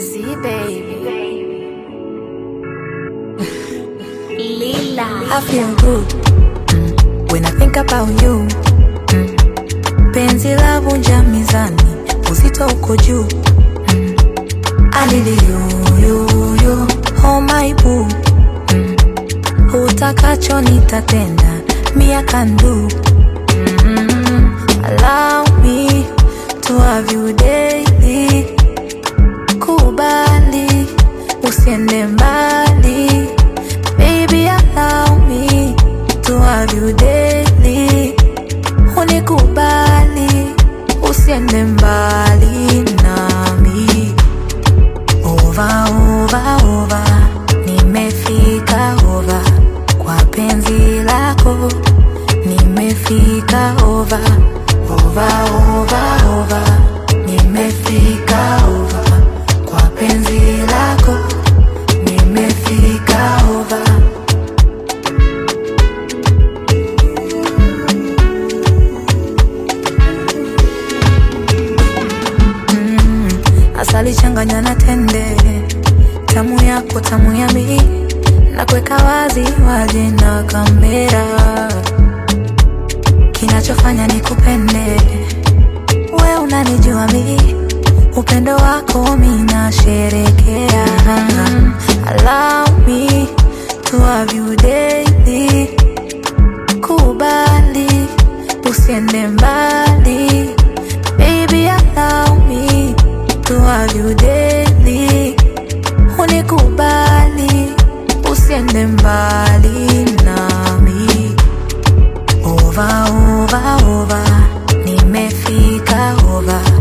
Z baby. Lila. I feel good mm, when I think about you mm. Penzi la vunja mizani, uzito uko juu mm. I need you, you, you, oh my boo mm. Utakacho nitatenda, me I can do mm. Allow me to have you daily Kubali, usiende mbali Baby, allow me to have you daily. Unikubali, usiende mbali nami. Over, over, over, nimefika over kwa penzi lako, nimefika over, over, over, over, nimefika over kwa penzi lako, nimefika over. asali changanya na tende, tamu yako tamu ya mi, na kuweka wazi waje na kamera, kinachofanya ni kupende we, unanijua mi, upendo wako mi nasherekea. Allow me to have you daily, kubali usiende mbali Baby, allow me to have you daily. Unikubali, usiende mbali nami. Over, over, over, nimefika over